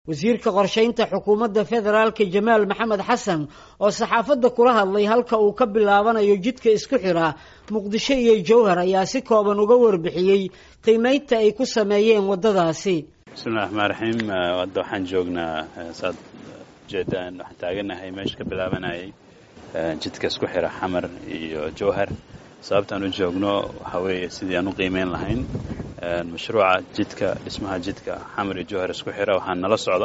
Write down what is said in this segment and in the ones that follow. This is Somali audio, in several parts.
wasiirka qorshaynta xukuumadda federaalka jamaal maxamed xasan oo saxaafadda kula hadlay halka uu ka bilaabanayo jidka isku xidha muqdisho iyo jowhar ayaa si kooban uga warbixiyey qiimeynta ay ku sameeyeen waddadaasi bismillahi raxmaan raxiim hadda waxaan joognaa saad ujeedaan waxaan taaganahay meesha ka bilaabanayay jidka isku xidha xamar iyo jowhar sababtaan u joogno waxaa weeye sidii aan u qiimeyn lahayn mashruuca jidka dhismaha jidka xamar iyo jowhar isku xidha waxaa nala socda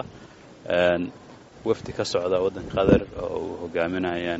wafdi ka socda waddanka qatar oo uu hogaaminayaan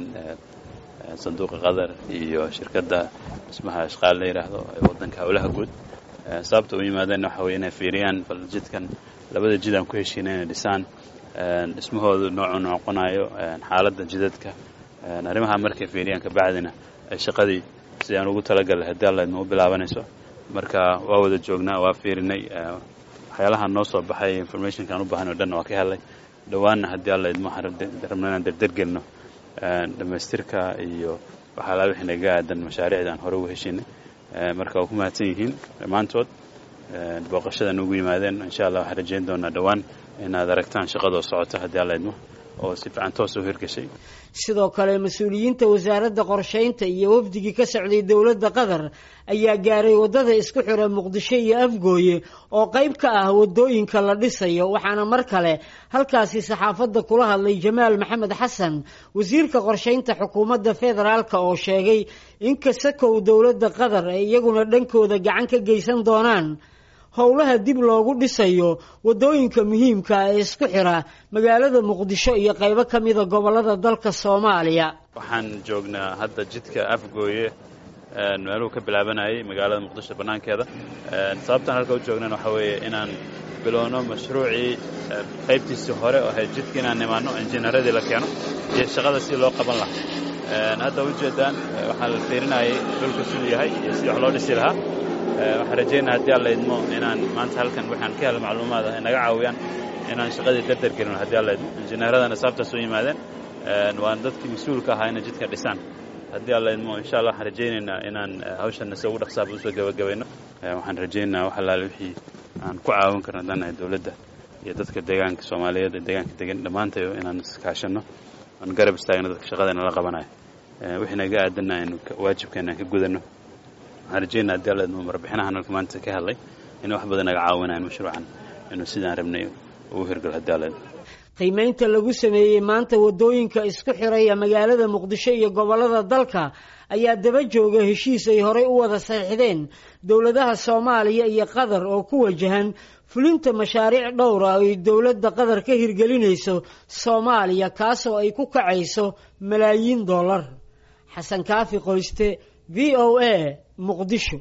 sanduuqa qatar iyo shirkadda dhismaha ashqaal la yidhaahdo ee waddanka howlaha guud sababta u yimaadeen waxa weye inay fiiriyaan bal jidkan labada jid aan ku heshiina inay dhisaan dhismahoodu noocuu noqonayo xaaladda jidadka arrimaha markay fiiriyaan kabacdina ay shaqadii sidii aan ugu talagalay haddii allaydma u bilaabanayso marka waa wada joognaa waa fiirinay waxyaalaha noo soo baxay informationka aan u baahan o dhan waa ka helay dhowaanna haddii allaydma waxaan rabna inaan derdergelno dhammaystirka iyo waxaala wixii naga aadan mashaariicda aan hore ugu heshinay marka waa ku mahadsan yihiin dhammaantood booqashadan ugu yimaadeen insha allah waxaan rajayn doonaa dhowaan inaad aragtaan shaqadoo socota haddii allaydmo oo si fiican toos u hirgashay sidoo kale mas-uuliyiinta wasaaradda qorshaynta iyo wafdigii ka socday dowladda qatar ayaa gaaray waddada isku xidha muqdisho iyo afgooye oo qayb ka ah waddooyinka la dhisayo waxaana mar kale halkaasi saxaafadda kula hadlay jamaal maxamed xasan wasiirka qorshaynta xukuumadda federaalka oo sheegay in kasakow dowladda qatar ay iyaguna dhankooda gacan ka geysan doonaan howlaha dib loogu dhisayo waddooyinka muhiimka ee isku xidha magaalada muqdisho iyo qaybo ka mida gobollada dalka soomaaliya waxaan joognaa hadda jidka afgooye meeluhu ka bilaabanayay magaalada muqdisho bannaankeeda sababtaan halka u joognan waxaa weeye inaan bilowno mashruucii qaybtiisii hore oo ahayd jidka inaan nimaano injineeradii la keeno iyo shaqada si loo qaban lahaa hadda ujeedaan waxaa la fiirinayay dhulka siduu yahay iyo sidii wax loo dhisi lahaa waxaan rajaynaa haddii alla idmo inaan maanta halkan waxaan ka helo macluumaad ah ay naga caawiyaan inaan shaqadii darder gelino haddii alla idmo injineeradana sababtaas u yimaadeen waan dadkii mas-uulka ahaa inay jidka dhisaan haddii alla idmo insha allah waxaan rajaynaynaa inaan hawshanna si ugu dhaqsaaba usoo gebagabayno waxaan rajaynaynaa wax allaale wixii aan ku caawin karno haddaan dowladda iyo dadka deegaanka soomaaliyeed ee deegaanka degan dhammaantayo inaan iskaashanno aan garab istaagno dadka shaqadayna la qabanayo wixii naga aadanna aynu waajibkeena aan ka gudanno waxaan rajaynaa haddii alla idmo marbixinahan halka maanta ka hadlay in wax badan naga caawinayan mashruucan inuu sidaan rabnay ugu hirgalo haddii alla idmo qiimeynta lagu sameeyey maanta waddooyinka isku xidhaya magaalada muqdisho iyo gobollada dalka ayaa daba jooga heshiis ay horey u wada saxiixdeen dowladaha soomaaliya iyo qatar oo ku wajahan fulinta mashaariic dhowra ay dowladda qatar ka hirgelinayso soomaaliya kaasoo ay ku kacayso malaayiin dollar xasan kaafi qoyste v o a muqdisho